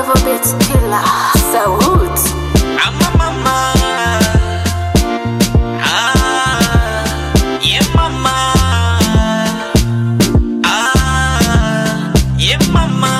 Level Beats Killer. Salute. I'm a mama. Ah, yeah, mama. Ah, yeah, mama.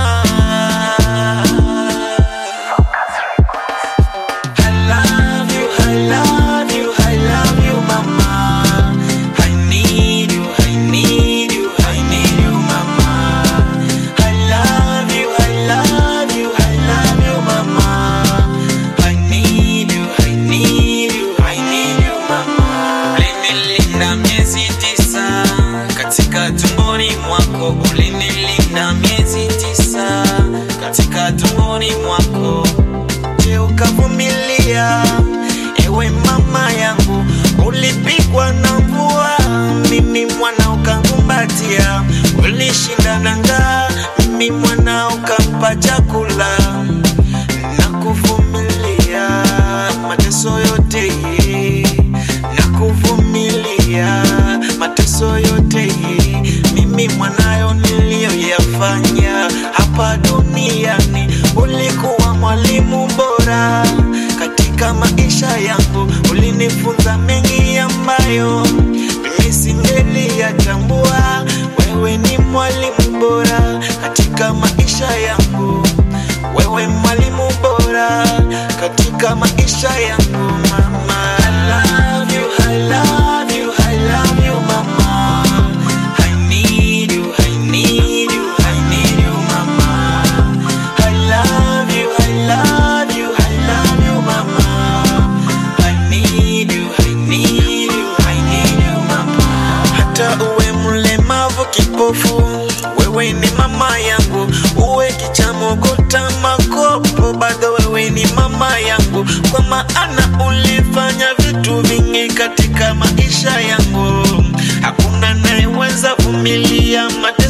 I love you, I love you, I love you, mama. I need you, I need you, I need you, mama. I love you, I love you, I love you, mama. I need you, I need you, I need you, mama. Ulinilinda miezi tisa katika tumboni mwako, ulinilinda miezi tisa katika tumboni mwako. Je, ukavumilia? Ewe mama yangu, ulipigwa na mvua, mimi mwana ukankumbatia. Ulishinda na njaa, mimi mwana ukampa chakula na kuvumilia mateso yote na kuvumilia mateso yote mimi mwanayo niliyoyafanya hapa duniani ulikuwa mwalimu bora katika maisha yangu ulinifunza mengi ambayo mimi singeliyatambua wewe ni mwalimu bora katika maisha yangu wewe mwalimu bora katika maisha yangu mama I love you, I love you, I love you mama I need you, I need you, I need you mama I love you, I love you, I love you mama I need you, I need you, I need you mama hata uwe mlemavu kipofu wewe ni mama yangu uwe kichamogota makopo bado wewe ni mama yangu kwa maana ulifanya vitu vingi katika maisha yangu hakuna nayeweza vumilia mate